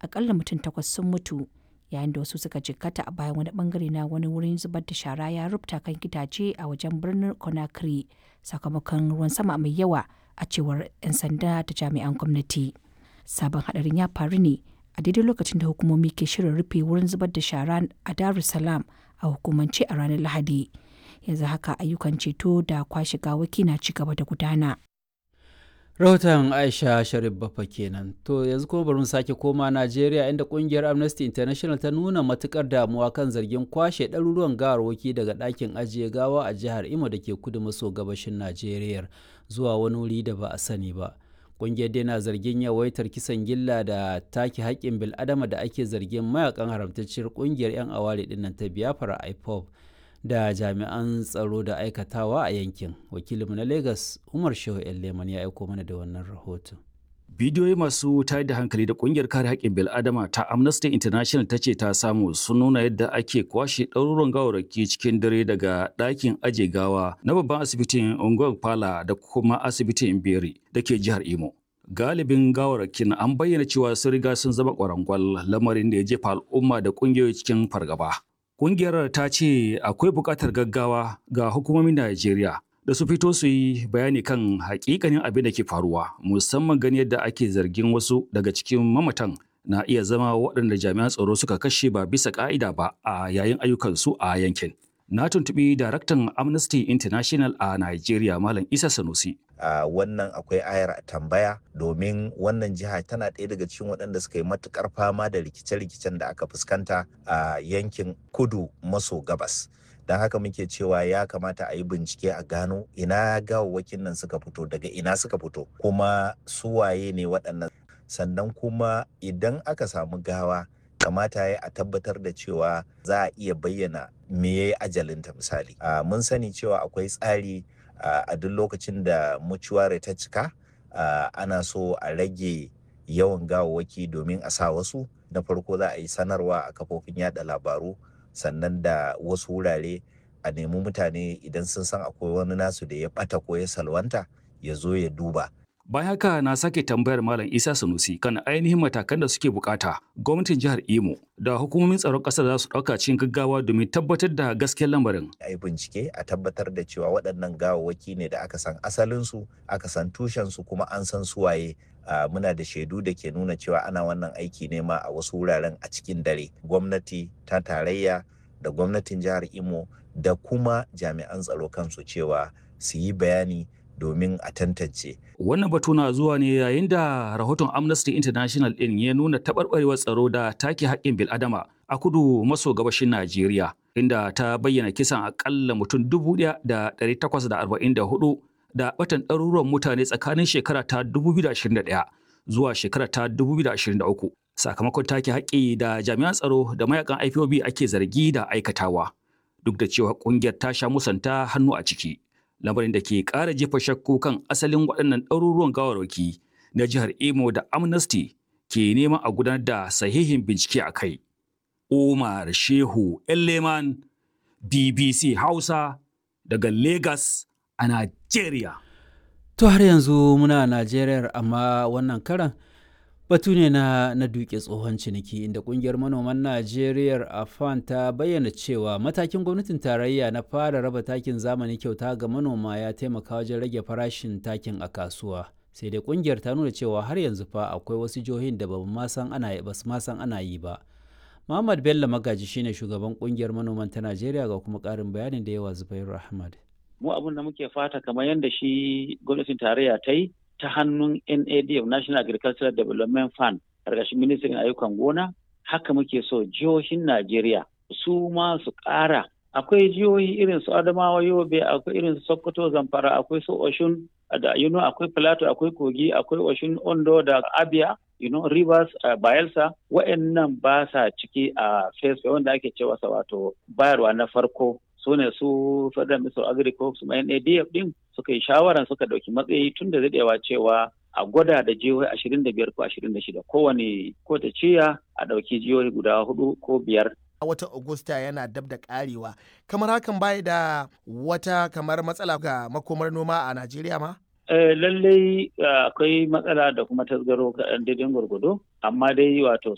akalla mutum takwas sun mutu yayin da wasu suka jikkata a bayan wani bangare na wani wurin zubar da shara ya rubuta kan gidaje a wajen birnin conakry sakamakon ruwan sama mai yawa a cewar 'yan sanda da jami'an gwamnati sabon hadarin ya faru ne a daidai lokacin da hukumomi ke shirin rufe wurin zubar da shara a dar es salaam a hukumance a ranar lahadi yanzu haka ayyukan ceto da kwashe gawaki na ci gaba da gudana rahoton aisha sharif bafa kenan to yanzu kuma bari mu sake koma najeriya inda kungiyar amnesty international ta nuna matukar damuwa kan zargin kwashe ɗaruruwan gawarwaki daga ɗakin ajiye gawa a jihar imo da ke kudu maso gabashin najeriya zuwa wani wuri da ba a sani ba kungiyar dai na zargin yawaitar kisan gilla da take haƙƙin bil'adama da ake zargin mayakan haramtacciyar kungiyar 'yan aware dinnan ta biafra ipob da jami'an tsaro da aikatawa a yankin wakilinmu na lagos umar shehu leman ya aiko mana da wannan rahoton bidiyoyi masu tayar da hankali da kungiyar kare haƙƙin bil'adama ta amnesty international ta ce ta samu sun nuna yadda ake kwashe ɗaruruwan gawarraki cikin dare daga ɗakin aje gawa na babban asibitin unguwar pala da kuma asibitin beri da ke jihar imo galibin gawarrakin an bayyana cewa sun riga sun zama ƙwarangwal lamarin da ya jefa al'umma da ƙungiyoyi cikin fargaba Ƙungiyar ta ce akwai buƙatar gaggawa ga hukumomin Najeriya da su fito su yi bayani kan hakikanin abin da ke faruwa musamman gani yadda ake zargin wasu daga cikin mamatan na iya zama waɗanda jami'an tsaro suka kashe ba bisa ƙa'ida ba a yayin ayyukansu a yankin. Na tuntuɓi daraktan Amnesty International a Najeriya Malam Isa Sanusi. Uh, wannan akwai ayar tambaya domin wannan jiha tana ɗaya daga cikin waɗanda suka yi matukar fama da rikice-rikicen da aka fuskanta a uh, yankin kudu maso gabas don haka muke cewa ya kamata a yi bincike a gano ina gawawwakin nan suka fito daga ina suka fito kuma suwaye ne waɗannan sannan kuma idan aka samu gawa kamata ya a tabbatar da cewa za a iya bayyana me ya yi ajalinta misali uh, mun sani cewa akwai tsari Uh, a duk lokacin da mucuware ta cika uh, ana so a rage yawan gawawwaki domin a sa wasu na farko za a yi sanarwa a kafofin yada labaru sannan da wasu wurare a nemi mutane idan sun san akwai wani nasu da ya bata ko ya salwanta ya zo ya duba Bayan haka na sake tambayar Malam Isa Sanusi kan ainihin matakan da suke bukata gwamnatin jihar Imo da hukumomin tsaron ƙasar za su ɗauka cikin gaggawa domin tabbatar da gaskiyar lamarin. A yi bincike a tabbatar da cewa waɗannan gawawwaki ne da aka san asalinsu, aka san tushensu kuma an san suwaye. Uh, muna da shaidu da ke nuna cewa ana wannan aiki ne ma a wasu wuraren a cikin dare. Gwamnati ta tarayya da gwamnatin jihar Imo da kuma jami'an tsaro kansu cewa su yi bayani domin a tantance. Wannan batu na zuwa ne yayin da rahoton Amnesty International ɗin ya nuna taɓarɓarewar tsaro da take haƙƙin bil'adama a kudu maso gabashin Najeriya, inda ta bayyana kisan aƙalla mutum dubu ɗaya da ɗari takwas da arba'in da hudu da batan ɗaruruwan mutane tsakanin shekara ta 2021 zuwa shekara ta 2023 sakamakon take haƙƙi da jami'an tsaro da mayakan IPOB ake zargi da aikatawa duk da cewa ƙungiyar ta sha musanta hannu a ciki. lamarin da ke ƙara jefa shakku kan asalin waɗannan ɗaruruwan gawarwaki na jihar Imo da Amnesty ke neman a gudanar da sahihin bincike a kai. Umar Shehu Elleman BBC Hausa daga Lagos a Najeriya. To har yanzu muna Najeriya amma wannan karan batu ne na, na duke tsohon ciniki inda kungiyar manoman najeriya afan ta bayyana cewa matakin gwamnatin tarayya na fara raba takin zamani kyauta ga manoma ya taimaka wajen rage farashin takin a kasuwa sai dai kungiyar ta nuna cewa har yanzu fa akwai wasu jihohin da ba ma san ana ba su ma san ana yi ba muhammad bello magaji shine shugaban kungiyar manoman ta najeriya ga kuma karin bayanin da yawa zubairu ahmad mu abin da muke fata kamar yadda shi gwamnatin tarayya ta yi ta hannun NADF National Agricultural Development Fund ƙarƙashin ministrin ayyukan gona haka muke so jihohin Najeriya su ma su ƙara akwai jihohi irin su Adamawa Yobe akwai irin su Sokoto Zamfara akwai su Oshun da you know, akwai Plateau akwai Kogi akwai Oshun Ondo da Abia you know, Rivers uh, Bayelsa wa'annan ba sa ciki a uh, phase wanda ake cewa wato bayarwa na farko su ne su federal minister of agriculture kuma NADF din suka yi shawaran suka dauki matsayi tun da daɗewa cewa a gwada da jihohi ashirin da biyar ko ashirin da shida kowane ko ta ciya a ɗauki jihohi guda hudu ko biyar a watan Agusta yana dab da karewa kamar hakan bai da wata kamar matsala ga makomar noma a Najeriya ma? Eh, lallai akwai matsala da kuma tasgaro kaɗan daidai gwargwado amma dai wato